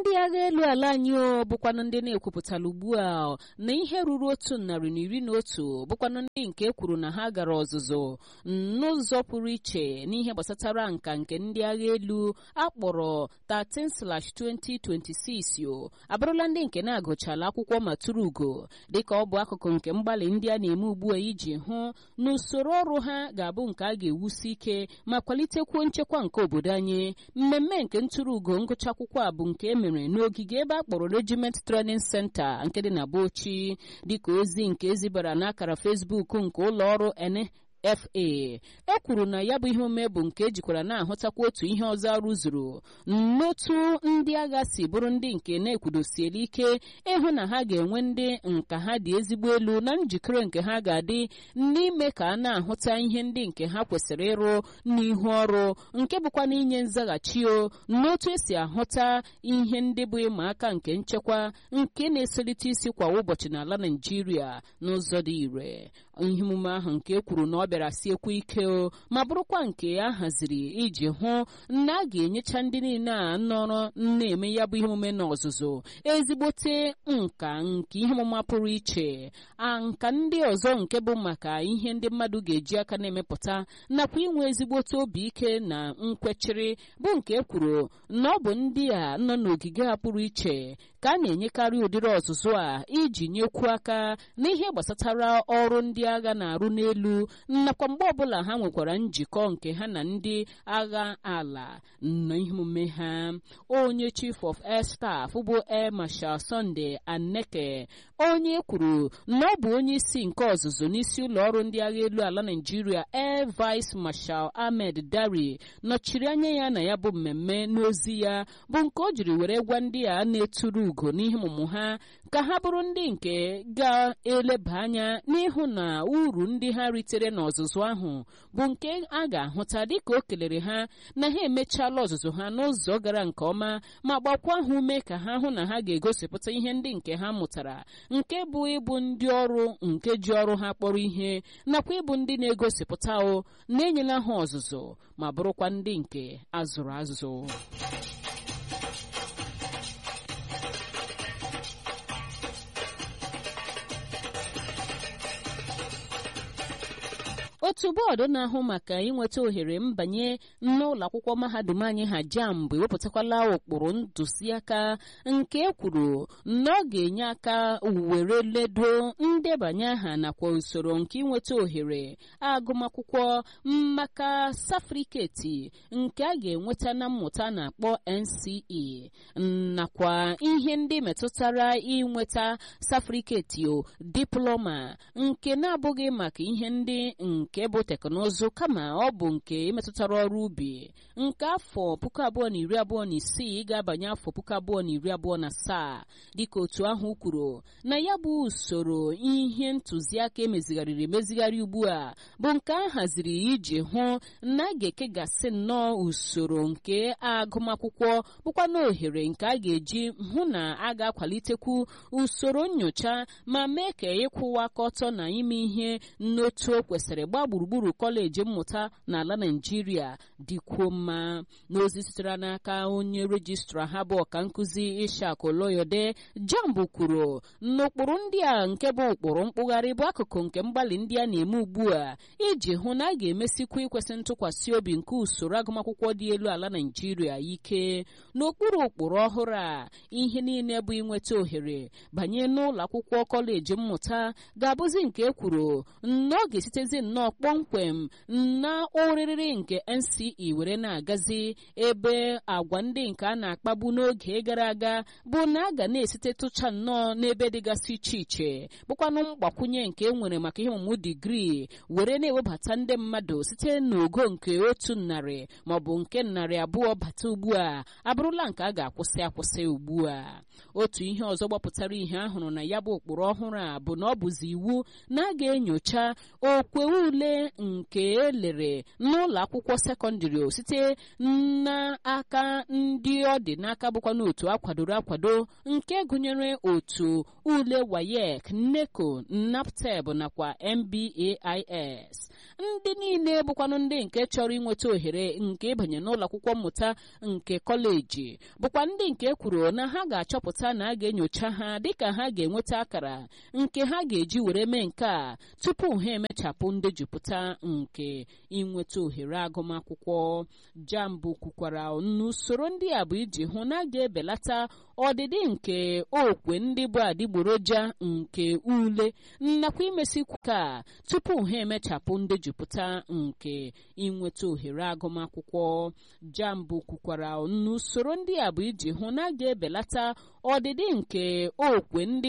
ndị agha elu ala anyị o bụkwanụ ndị na-ekwupụtala ugbu a na ihe ruru otu narị na iri na otu bụkwanụ ndị nke kwuru na ha gara ọzụzụ n'ụzọ pụrụ iche n'ihe gbasatara nka nke ndị agha elu akpọrọ 13/2026 o abụrụla ndị nke na-agụchala akwụkwọ ma tụrụ ugo dịka ọ bụ akụkụ nke mgbalị ndị a na-eme ugbu a iji hụ na usoro ọrụ ha ga-abụ nke a ga-ewusi ike ma kwalitekwuo nchekwa nke obodo anyị mmemme nke ntụrụ ugo ngụcha akwụkwọ a bụ nke e mere n'ogige ebe a kpọrọ regiment training center nke dị na Bauchi dịka ozi nke ezibara n'akara Facebook nke ụlọ ọrụ fa e kwuru na ya bụ ihe omume bụ nke ejikwara na-ahụtakwa otu ihe ọzọ arụzuru n'otu ndị agha si bụrụ ndị nke na-ekwudosiela ike ịhụ na ha ga-enwe ndị nka ha dị ezigbo elu na njikere nke ha ga-adị n'ime ka a na-ahụta ihe ndị nke ha kwesịrị ịrụ n'ihu ọrụ nke bụkwa n'inye nzaghachi o n'otu esi ahụta ihe ndị bụ ịma aka nke nchekwa nke na-esolite isi kwa ụbọchị n'ala Naịjirịa n'ụzọ dị ire ihe omume ahụ nke e kwuru na ọ bịara siekwa ike o ma bụrụkwa nke a haziri iji hụ na a ga-enyecha ndị niile a nọrọ na-eme ya bụ ihe omume n'ọzụzụ ezigbote nka nke ihe ọmụma pụrụ iche a nka ndị ọzọ nke bụ maka ihe ndị mmadụ ga-eji aka na-emepụta nakwa inwe ezigbote obi ike na nkwechiri bụ nke e kwuru na ọ bụ ndị a nọ n'ogige ha pụrụ iche ka a na-enyekarị ụdịrị ọzụzụ a iji nyekwu aka n'ihe gbasatara ọrụ ndị agha na-arụ n'elu nakwa mgbe ọbụla ha nwekwara njikọ nke ha na ndị agha ala na ihe omume ha onye chief of air staff bụ air marshal Sunday Aneke onye kwuru na ọ bụ onye isi nke ọzụzụ n'isi ụlọ ọrụ ndị agha elu ala Naịjirịa air vice marshal Ahmed Dari nọchiri anya ya na ya bụ mmemme n'ozi ya bụ nke o jiri were gwa ndị a na-eturu ugo n'ihe ọmụmụ ha ka ha bụrụ ndị nke ga-eleba anya n'ịhụ na uru ndị ha ritere n'ọzụzụ ahụ bụ nke a ga-ahụta dịka o kelere ha na ha emechaala ọzụzụ ha n'ụzọ gara nke ọma ma gbakwa ha ume ka ha hụ na ha ga-egosipụta ihe ndị nke ha mụtara nke bụ ịbụ ndị ọrụ nke ji ọrụ ha kpọrọ ihe nakwa ịbụ ndị na-egosipụta o na-enyela ha ọzụzụ ma bụrụkwa ndị nke azụrụ azụ otu bọọdụ na-ahụ maka inweta ohere mbanye n'ụlọ akwụkwọ mahadum anyị ha jamb ewepụtakwala ụkpụrụ ntụziaka nke kwuru na ọ ga-enye aka were ledo ndebanye aha nakwa usoro nke inweta ohere agụmakwụkwọ maka safriketi nke a ga-enweta na mmụta na-akpọ NCE nakwa ihe ndị metụtara inweta safriketi o diploma nke na-abụghị maka ihe ndị nke bụ teknụzụ kama ọ bụ nke metụtara ọrụ ubi nke afọ puku abụọ na iri abụọ na isii ga-abanye afọ puku abụọ na iri abụọ na asaa dịka otu ahụ kwuru na ya bụ usoro ihe ntụziaka emezigharịrị emezigharị ugbu a bụ nke a haziri iji hụ na a ga-ekegasị nnọọ usoro nke agụmakwụkwọ bụkwa na ohere nke a ga-eji hụ na a ga-akwalitekwu usoro nyocha ma mee ka ịkwụwa aka ọtọ na ime ihe n'otu o kwesịrị gbaa gburugburu kọleji mmụta n'ala Naịjirịa dịkwuo mma n'ozi sitere n'aka onye rejistra ha bụ ọka nkụzi Ishak Oloyode Jamb kwuru n'ụkpụrụ ndị a nke bụ ụkpụrụ mkpụgharị bụ akụkụ nke mgbalị ndị a na-eme ugbu a iji hụ na a ga-emesikwa ikwesị ntụkwasị obi nke usoro agụmakwụkwọ dị elu ala Naịjirịa ike n'okpuru ụkpụrụ ọhụrụ a ihe niile bụ inweta ohere banye n'ụlọ akwụkwọ kọleji mmụta ga-abụzi nke e kwuru na ọ ga-esitezi nnọọ kpọmkwem na oriri nke NCE were na-agazi ebe agwa ndị nke a na-akpagbu n'oge gara aga bụ na a ga na-esite tụcha nnọọ n'ebe dịgasị iche iche bụkwanụ mgbakwunye nke e nwere maka ihe ọmụmụ digrii were na-ewebata ndị mmadụ site n'ogo nke otu narị maọbụ nke narị abụọ bata ugbu a abụrụla nke a ga-akwụsị akwụsị ugbu a otu ihe ọzọ gbapụtara ihe ahụrụ na ya bụ ụkpụrụ ọhụrụ a bụ na ọ bụzi iwu na a ga-enyocha okwe ule nke elere n'ụlọ akwụkwọ sekọndịrị site n'aka ndị ọ dị n'aka bụkwa n'otu akwadoro akwado nke gụnyere otu ule wayek neco napteb nakwa mbais ndị niile bụkwanụ ndị nke chọrọ inweta ohere nke ịbanye n'ụlọ akwụkwọ mmụta nke kọleji bụkwa ndị nke nke kwuru na ha ga-achọpụta na a ga-enyocha ha dịka ha ga-enweta akara nke ha ga-eji were mee nke a tupu ha emechapụ ndejupụta nke inweta ohere agụmakwụkwọ jambụ kwukwara n'usoro ndị a bụ iji hụ na a ga-ebelata ọdịdị nke okwe ndị bụ adịgboroja nke ule nakwa imesikwu ka tupu ha emechapụ ndejupụta nke inweta ohere agụmakwụkwọ jambụ kwukwara n'usoro ndị a bụ iji hụ na a ga-ebelata ọdịdị nke okwe ndị